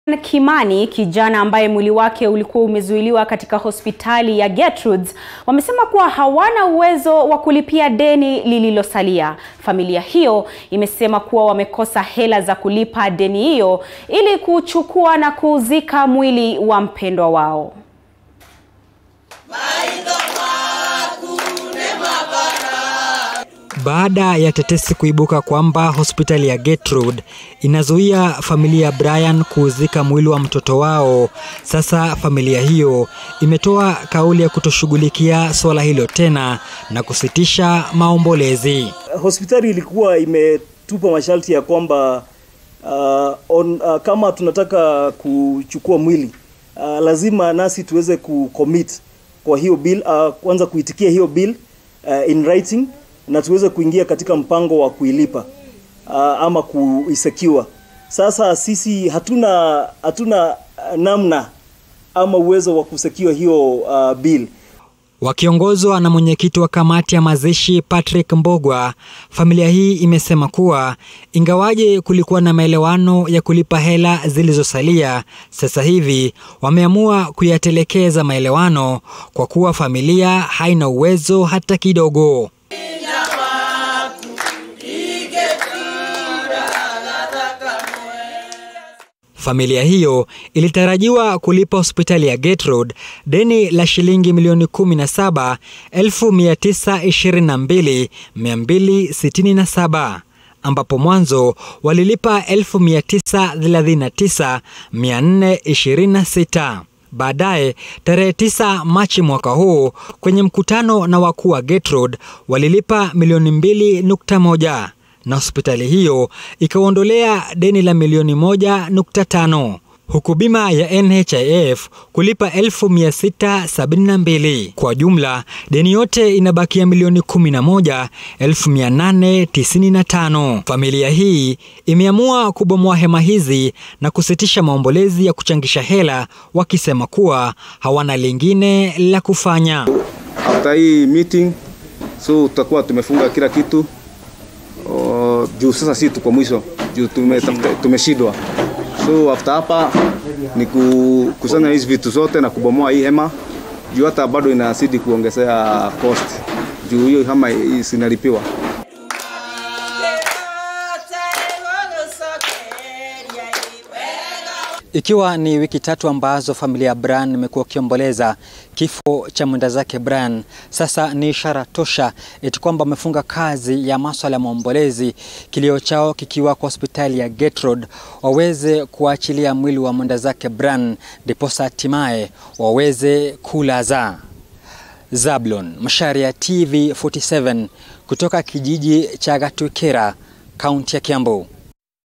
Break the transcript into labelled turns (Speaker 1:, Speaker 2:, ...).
Speaker 1: Kimani, kijana ambaye mwili wake ulikuwa umezuiliwa katika hospitali ya Gertrudes, wamesema kuwa hawana uwezo wa kulipia deni lililosalia. Familia hiyo imesema kuwa wamekosa hela za kulipa deni hiyo ili kuchukua na kuuzika mwili wa mpendwa wao.
Speaker 2: Baada ya tetesi kuibuka kwamba hospitali ya Gertrude inazuia familia ya Brian kuuzika mwili wa mtoto wao, sasa familia hiyo imetoa kauli ya kutoshughulikia suala hilo tena na kusitisha maombolezi.
Speaker 3: Hospitali ilikuwa imetupa masharti ya kwamba uh, on, uh, kama tunataka kuchukua mwili uh, lazima nasi tuweze kucommit kwa hiyo bill uh, kwanza kuitikia hiyo bill uh, in writing na tuweze kuingia katika mpango wa kuilipa uh, ama kuisecure. Sasa sisi hatuna hatuna namna ama uwezo wa kusecure hiyo uh, bill.
Speaker 2: Wakiongozwa na mwenyekiti wa kamati ya mazishi Patrick Mbogwa, familia hii imesema kuwa ingawaje kulikuwa na maelewano ya kulipa hela zilizosalia, sasa hivi wameamua kuyatelekeza maelewano kwa kuwa familia haina uwezo hata kidogo. Familia hiyo ilitarajiwa kulipa hospitali ya Gertrude deni la shilingi milioni 17,922,267 ambapo mwanzo walilipa 939,426. Baadaye tarehe 9 Machi mwaka huu kwenye mkutano na wakuu wa Gertrude walilipa milioni 2.1 na hospitali hiyo ikaondolea deni la milioni moja nukta tano huku bima ya NHIF kulipa 1672. Kwa jumla deni yote inabakia milioni 11,895. Familia hii imeamua kubomoa hema hizi na kusitisha maombolezi ya kuchangisha hela, wakisema kuwa hawana lingine la kufanya.
Speaker 4: After hii meeting, so tutakuwa tumefunga kila kitu Uh, juu sasa si tuko mwisho juu tumeshindwa, so after hapa ni kukusanya hizi vitu zote na kubomoa hii hema juu hata bado inazidi kuongezea cost juu hiyo hema sinalipiwa.
Speaker 2: Ikiwa ni wiki tatu ambazo familia ya Brian imekuwa ikiomboleza kifo cha mwenda zake Brian, sasa ni ishara tosha eti kwamba wamefunga kazi ya maswala ya maombolezi, kilio chao kikiwa kwa hospitali ya Gertrude waweze kuachilia mwili wa mwenda zake Brian, ndiposa hatimaye waweze kulaza. Zablon Macharia, TV 47 kutoka kijiji cha Gatukera, kaunti ya Kiambu.